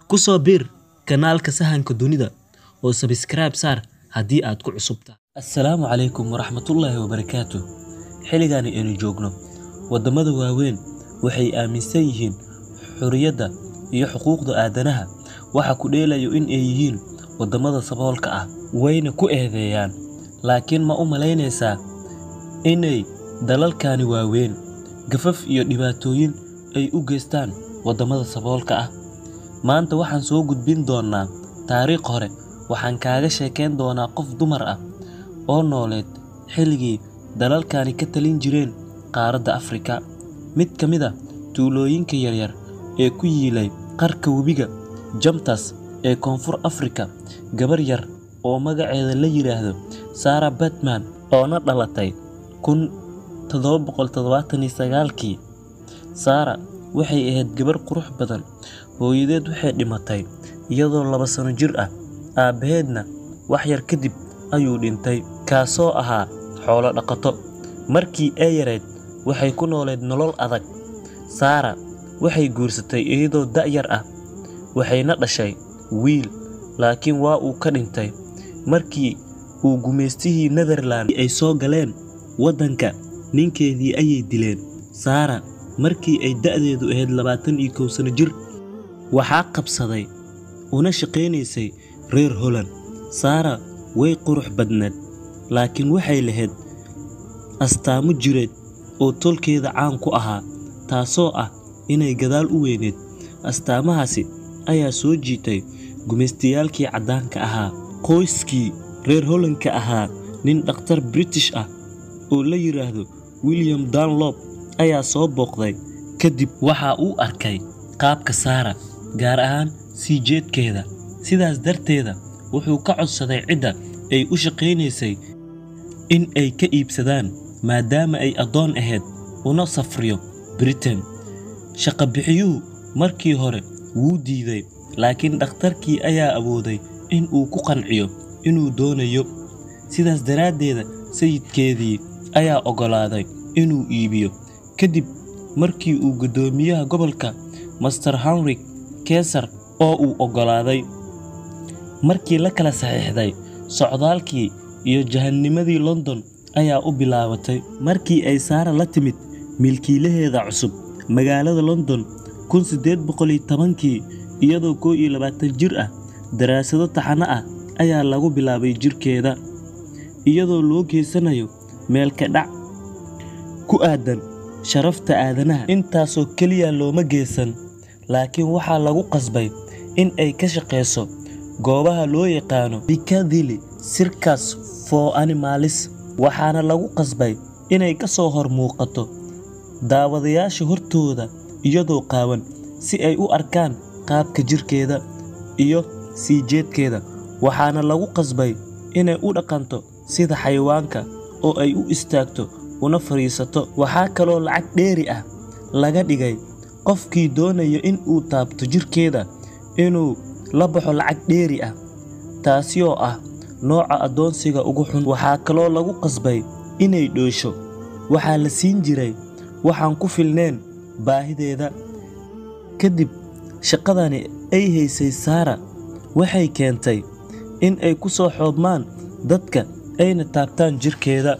Ku soo biir kanaalka Sahanka Dunida oo subscribe saar haddii aad ku cusub tahay. Assalaamu calaykum waraxmatullaahi wabarakaatuh. Xilligan aynu joogno, waddamada waaweyn waxay aaminsan yihiin xorriyadda iyo xuquuqda aadanaha waxa ku dheelayo in ay yihiin waddamada saboolka ah, wayna ku eedeeyaan. Laakiin ma u malaynaysaa inay dalalkani waaweyn gafaf iyo dhibaatooyin ay u geystaan waddamada saboolka ah? Maanta waxaan soo gudbin doonaa taariikh hore. Waxaan kaaga sheekeyn doonaa qof dumar ah oo nooleed xilligii dalalkani ka talin jireen qaaradda Afrika. Mid ka mid ah tuulooyinka yaryar ee ku yiilay qarka webiga Jamtas ee Koonfur Afrika, gabar yar oo magaceeda la yiraahdo Sarah Baartman oo na dhalatay kun tadhawa boqol tadhawatan iyo sagaalkii. Sarah waxay ahayd gabar qurux badan. Hooyadeed waxay dhimatay iyadoo laba sano jir ah, aabbaheedna wax yar kadib ayuu dhintay, kaasoo ahaa xoolo dhaqato. Markii ay yarayd, waxay ku nooleed nolol adag. Sarah waxay guursatay iyadoo da' yar ah, waxayna dhashay wiil, laakiin waa uu ka dhintay markii uu gumeystihii Netherland ay soo galeen waddanka. Ninkeedii ayay dileen. Sarah markii ay da'deedu ahayd labatan iyo kow sano jir, waxaa qabsaday una shaqaynaysay reer Holland. Sarah way qurux badneed, laakiin waxay lahayd astaamo jireed oo tolkeeda caan ku ahaa, taasoo ah inay gadaal u weyneyd. Astaamahaasi ayaa soo jiitay gumeystayaalkii caddaanka ahaa. Qoyskii reer Holland-ka ahaa, nin dhakhtar British ah oo la yiraahdo William Dunlop ayaa soo booqday. Kadib waxa uu arkay qaabka Sarah, gaar ahaan sii jeedkeeda. Sidaas darteed, wuxuu ka codsaday cidda ay u shaqaynaysay in ay ka iibsadaan maadaama ay addoon ahayd una safriyo Britain. Shaqo-bixiyuhu markii hore wuu diiday, laakiin dhakhtarkii ayaa awooday in uu ku qanciyo inuu doonayo. Sidaas daraaddeed, sayidkeedii ayaa oggolaaday inuu iibiyo. Kadib markii uu guddoomiyaha gobolka, Master Henrik Caesar, oo uu oggolaaday. Markii la kala saxiixday, socdaalkii iyo jahanimadii London ayaa u bilaabatay. Markii ay Sarah la timid milkiilaheeda cusub magaalada London kun sideed boqol iyo tobankii, iyadoo kow iyo labatan jir ah, daraasado taxane ah ayaa lagu bilaabay jirkeeda, iyadoo loo geysanayo meel ka dhac ku aaddan sharafta aadanaha. Intaasoo keliya looma geysan, laakiin waxaa lagu qasbay in ay ka shaqeyso goobaha loo yaqaano Piccadilly Circus for Animals, waxaana lagu qasbay inay ka soo hor muuqato daawadayaasha hortooda iyadoo qaawan si ay u arkaan qaabka jirkeeda iyo sii jeedkeeda. Waxaana lagu qasbay inay u dhaqanto sida xayawaanka oo ay u istaagto una fadhiisato. Waxaa kaloo lacag dheeri ah laga dhigay qofkii doonaya in uu taabto jirkeeda inuu la baxo lacag dheeri ah, taasi oo ah nooca addoonsiga ugu xun. Waxaa kaloo lagu qasbay inay dhoosho. Waxaa la siin jiray waxaan ku filneyn baahideeda. Kadib shaqadani ay haysay Sarah waxay keentay in ay ku soo xoobmaan dadka ayna taabtaan jirkeeda.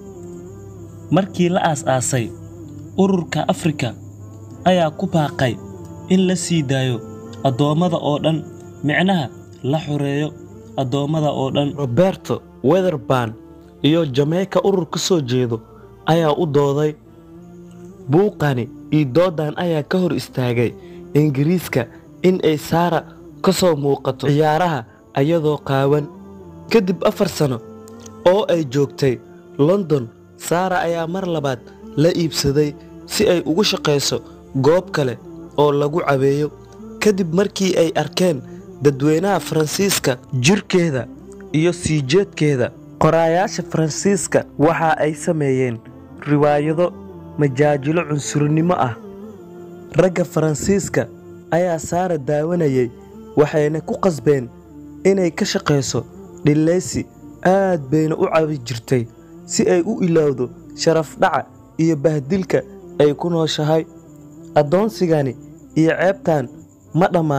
Markii la aas-aasay, Ururka Afrika ayaa ku baaqay in la sii daayo addoommada oo dhan, micnaha la xoreeyo addoommada oo dhan. Roberto Weatherburn iyo Jamaica urur ka soo jeedo ayaa u dooday. Buuqani iyo doodan ayaa ka hor istaagay Ingiriiska in ay Sarah ka soo muuqato ciyaaraha iyadoo qaawan. Kadib afar sano oo ay joogtay London, Sarah ayaa mar labaad la iibsaday si ay ugu shaqeyso goob kale oo lagu caweeyo. Kadib markii ay arkeen dadweynaha Faransiiska jirkeeda iyo sii jeedkeeda, qoraayaasha Faransiiska waxa ay sameeyeen riwaayado majaajilo cunsurnimo ah. Ragga Faransiiska ayaa Sarah daawanayay, waxayna ku qasbeen inay ka shaqeyso dhilleysi, aad bayna u cawi jirtay si ay u ilowdo sharaf dhaca iyo bahdilka ay ku nooshahay. Addoonsigani iyo ceebtan ma dhammaan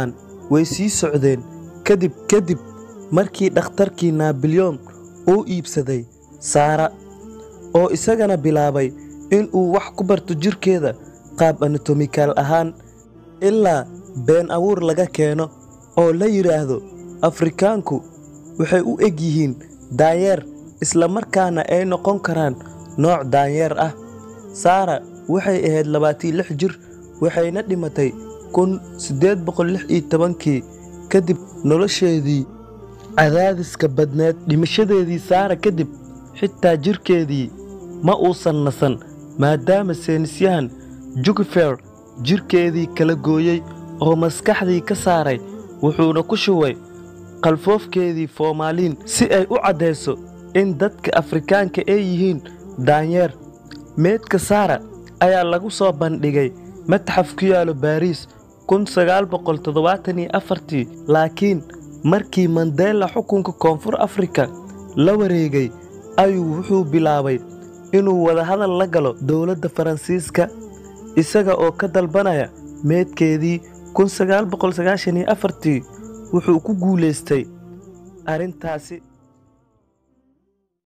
way sii socdeen kadib kadib markii dhakhtarkii naabilyon uu iibsaday saara oo isagana bilaabay in uu wax ku barto jirkeeda qaab anatomikaal ahaan ilaa been abuur laga keeno oo la yidhaahdo afrikaanku waxay u eg yihiin daanyeer isla markaana ay noqon karaan nooc daanyeer ah saara waxay ahayd labaatan lix jir waxayna dhimatay kun siddeed boqol lix iyo tobankii kadib nolosheedii cadaadiska badneed dhimashadeedii saara kadib xitaa jirkeedii ma uusan nasan maadaama seynisyahan jugifer jirkeedii kala gooyey oo maskaxdii ka saaray wuxuuna ku shubay qalfoofkeedii foomaaliin si ay u caddayso in dadka afrikaanka ay yihiin daanyeer meedka saara ayaa lagu soo bandhigay matxaf ku yaalo baariis kun sagaal boqol toddobaatan iyo afartii laakiin markii mandela xukunka koonfur afrika la wareegay ayuu wuxuu bilaabay inuu wadahadal la galo dowladda faransiiska isaga oo ka dalbanaya meedkeedii kun sagaal boqol sagaashan iyo afartii wuxuu ku guulaystay arrintaasi